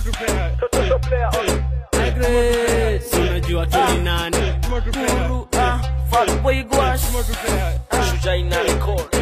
Agres, unajua tu ni nani Guru, ah, fuck boy gwash Shujaa ina record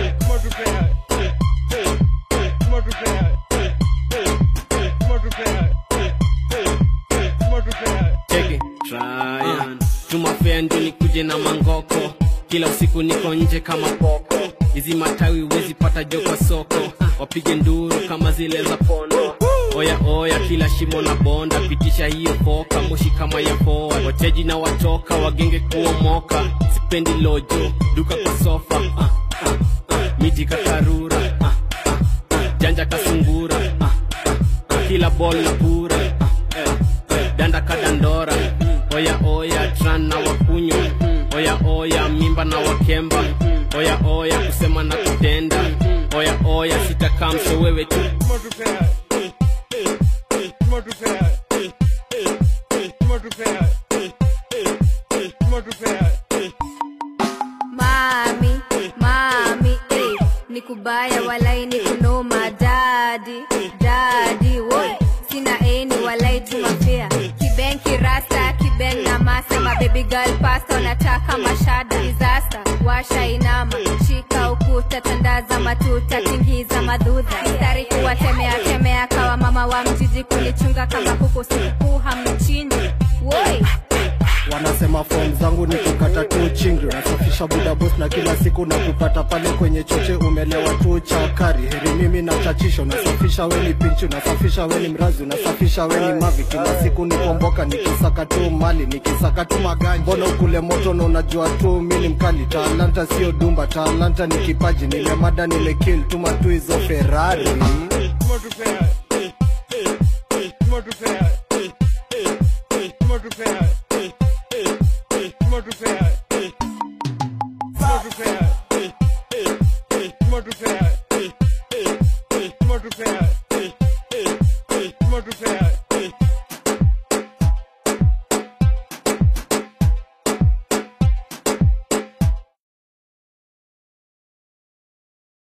cheki Tryan tumafea ndio nikuje na mangoko kila usiku niko nje kama poko hizi matawi huwezi pata jo kwa soko wapige nduru kama zile za pondo oya oya kila shimo na bonda pitisha hiyo foka moshi kama ya poa wateji na watoka wagenge kuomoka sipendi lojo duka kwa sofa ah, ah, ah. miti kakarura ah, ah, ah. janja kasungura ah, ah, ah. kila bol na pura ah, eh, eh. danda kadandora oya oya tran na wakunywa oya oya mimba na wakemba oya oya kusema na kutenda oya oya sitakamsho wewe tu Mami, mami, eh, ni kubaya walai ni kunoma dadi, dadi, woi, sina eni walai tumafia Kibeng kirasta, kibeng na masa, ma baby girl pasta, nataka mashada disaster, washa inama, shika ukuta, tandaza matuta, tingiza madudha, mstari kuwatemea temea, kawa mama wa mjiji kunichunga kama kuku sikukuu hamchinji, woi wanasema fom zangu ni kukata tu chingri nasafisha buda boss na kila siku na kupata pale kwenye choche umelewa tu chakari heri mimi na chachisho nasafisha weni pinchu nasafisha weni mrazi unasafisha weni mavi kila siku nikomboka nikisaka tu mali nikisaka tu maganja mbona ukule moto na unajua tu mi ni mkali talanta sio dumba talanta ni kipaji nimemada nimekill tuma tu hizo ferrari Smart repair.